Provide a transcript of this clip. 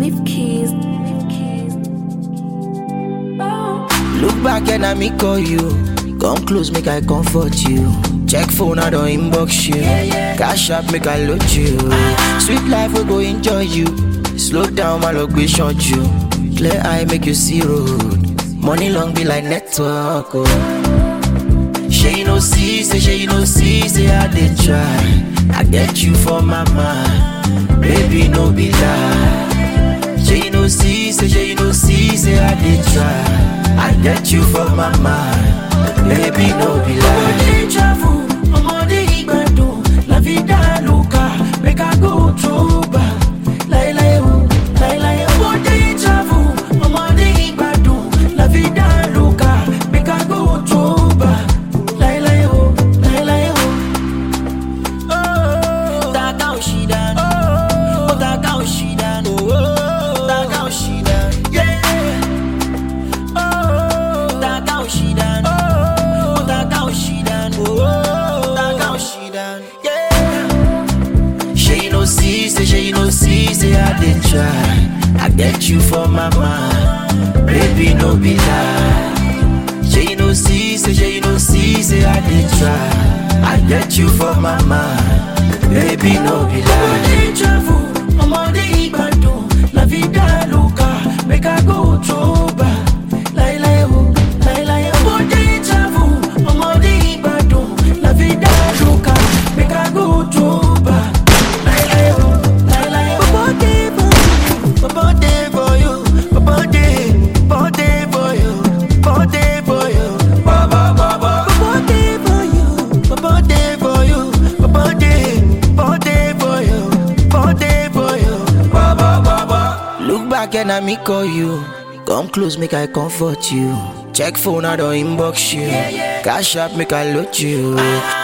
Nip keys. Nip keys. Oh. Look back and I me call you. Come close, make I comfort you. Check phone, I don't inbox you. Cash up, make I load you. Sweet life, we go enjoy you. Slow down, my luck, we short you. Clear eye, make you see road. Money long be like network. Oh. She you no see, say she you no see, say I did try. I get you for my mind, baby no be lie. She you no see, say she you no see, say I did try. I get you for my mind, baby no be lie. Ọmọdé travel, ọmọdé ìgbàdùn, la vida loca, make I go through back. Láíláí o, láíláí o. Ọmọdé travel, ọmọdé ìgbàdùn, la vida loca, make I go through back. Láíláí o, láíláí o. Taka òṣìdán, ó taka òṣìdán, taka òṣìdán, yeah. Taka òṣìdán, ó taka òṣìdán, taka òṣìdán, yeah. She you no see, say she you no see, say I did try. I get you for my mind, baby no be lie. She you no see, say she you no see, say I did try. I get you for my mind, baby no be lie. Ọmọdé travel, ọmọdé ìgbàdùn, la vida loca, make I go through back. Láíláí o, láíláí o. Ọmọdé travel, ọmọdé ìgbàdùn, la vida loca, make I go through back. Láíláí o, láíláí o. Bọ̀bọ̀ dé for you, bọ̀bọ̀ dé, bọ̀bọ̀ dé for you, bọ̀bọ̀ dé for you, bọ̀bọ̀ bọ̀bọ̀. Bọ̀bọ̀ dé for you, bọ̀bọ̀ dé for you, bọ̀bọ̀ dé, bọ̀bọ̀ dé for you, bọ̀bọ̀ dé for you, bọ̀bọ̀ bọ̀bọ̀. Look back and I me call you. Come close, make I comfort you. Check phone, I don't inbox you. Cash up, make I load you.